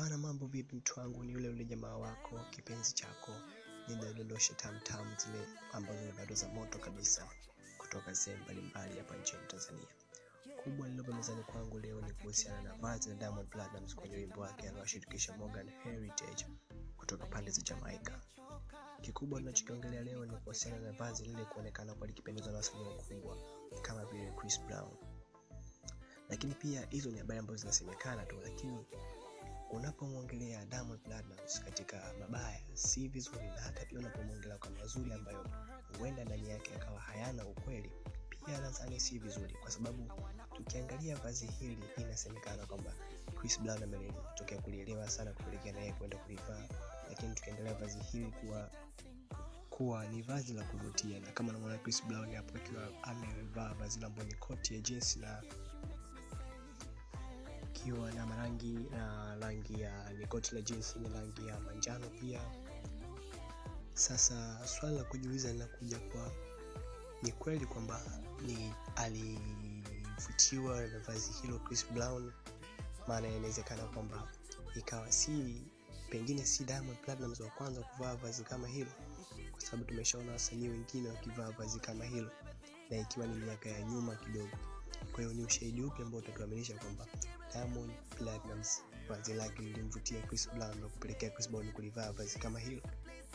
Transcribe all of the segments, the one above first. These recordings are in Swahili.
Bana, mambo vipi mtu wangu? Ni yule yule jamaa wako kipenzi chako, ninadondosha tamtam zile ambazo ni bado za moto kabisa kutoka sehemu mbalimbali hapa nchini Tanzania. Kubwa lililopo mezani kwangu leo ni kuhusiana na vazi la Diamond Platnumz kwenye wimbo wake aliowashirikisha Morgan Heritage kutoka pande za Jamaica. Kikubwa tunachokiongelea leo ni kuhusiana na vazi lile kuonekana kwa likipendeza na wasanii wakubwa kama vile Chris Brown. Lakini pia hizo ni habari ambazo zinasemekana tu, lakini unapomwongelea Diamond Platnumz katika mabaya si vizuri, na hata pia unapomwongelea kwa mazuri ambayo huenda ndani yake akawa hayana ukweli, pia nadhani si vizuri, kwa sababu tukiangalia vazi hili inasemekana kwamba Chris Brown ametokea kulielewa sana kupelekea naye kwenda kulivaa, lakini tukiangalia vazi hili kuwa kuwa ni vazi la kuvutia, na kama unamwona Chris Brown hapo akiwa amevaa vazi la ambalo ni koti ya jeans na ikiwa na marangi na rangi ya ni koti la jeans ni rangi ya manjano pia. Sasa swali la kujiuliza linakuja kwa ni kweli kwamba ni alivutiwa na vazi hilo Chris Brown? Maana inawezekana kwamba ikawa si pengine si Diamond Platnumz wa kwanza kuvaa vazi kama hilo, kwa sababu tumeshaona wasanii wengine wakivaa vazi kama hilo na ikiwa ni miaka ya nyuma kidogo. Kwa hiyo ni ushahidi upi ambao utatuaminisha kwamba Diamond Platnumz vazi lake lilimvutia Chris Brown na kupelekea Chris Brown kulivaa vazi kama hilo?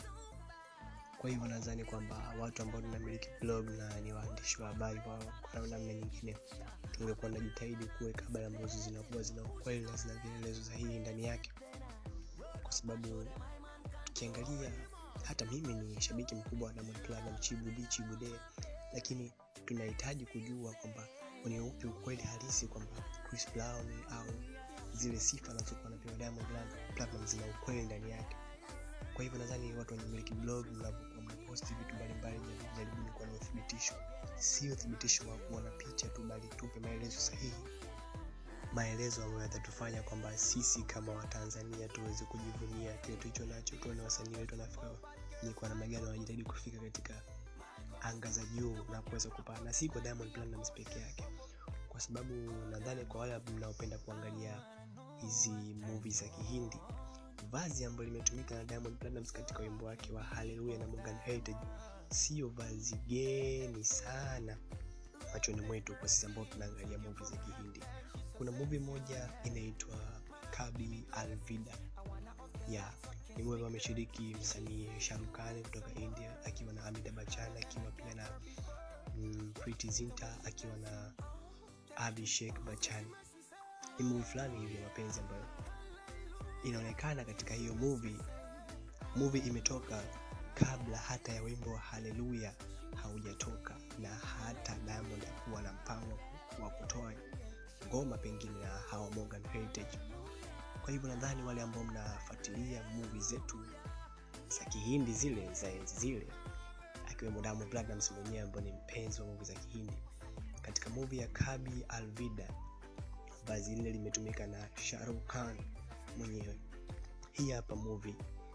Kwa hivyo nadhani kwamba watu ambao tunamiliki blog na ni waandishi wa habari kwa kwa namna nyingine, tungekuwa tunajitahidi kuweka habari ambazo zinakuwa zina ukweli na zina vielelezo sahihi ndani yake, kwa sababu tukiangalia, hata mimi ni shabiki mkubwa wa Diamond Platnumz, Chibude Chibude, lakini tunahitaji kujua kwamba ni upi ukweli halisi kwamba Chris Brown au zile sifa anazokuwa anapewa Diamond Platnumz zina ukweli ndani yake. Kwa hivyo nadhani watu wenye miliki blog mnapokuwa mnaposti vitu mbalimbali, jaribuni kuwa na uthibitisho, sio uthibitisho wa kuona picha tu, bali tupe maelezo sahihi, maelezo ambayo yatatufanya kwamba sisi kama Watanzania tuweze kujivunia kile tulicho nacho, tuone wasanii wetu wanafika ni kwa namna gani wanajitahidi kufika katika anga za juu na kuweza kupaa, na si kwa Diamond Platnumz peke yake, kwa sababu nadhani kwa wale mnaopenda kuangalia hizi movie za Kihindi vazi ambalo limetumika na Diamond Platnumz katika wimbo wake wa Hallelujah na Morgan Heritage sio vazi geni sana machoni mwetu kwa sisi ambao tunaangalia movie za Kihindi. Kuna movie moja inaitwa Kabhi Alvida ya ni movie ambayo ameshiriki msanii Shah Rukh Khan kutoka India akiwa na Amitabh Bachchan akiwa pia na mm, Preity Zinta akiwa na Abhishek Bachchan. Ni movie fulani hivi ya mapenzi ambayo inaonekana katika hiyo movie movie imetoka kabla hata ya wimbo wa Hallelujah haujatoka na hata Diamond hakuwa na mpango wa kutoa ngoma pengine na hawa Morgan Heritage. Kwa hivyo nadhani wale ambao mnafuatilia movie zetu za Kihindi zile za enzi zile, akiwemo Diamond Platnumz mwenyewe ambaye ni mpenzi wa movie za Kihindi, katika movie ya Kabhi Alvida vazi lile limetumika na Shah Rukh Khan mwenyewe. Hii hapa movie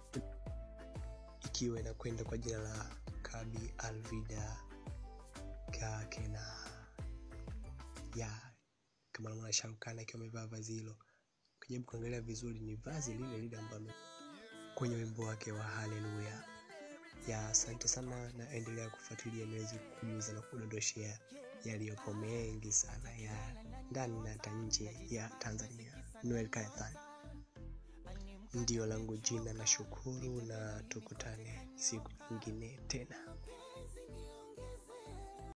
ikiwa inakwenda kwa jina la Kabhi Alvida Kakena ya kama namwona Shah Rukh Khan akiwa amevaa vazi hilo. Ukijaribu kuangalia vizuri, ni vazi lile lile ambalo kwenye wimbo wake wa Hallelujah. Ya, asante sana na endelea kufuatilia niweze kujuza na kudondoshea yaliyopo mengi sana ya ndani na hata nje ya Tanzania. Noel Kaithan ndio langu jina, na shukuru na tukutane siku nyingine tena.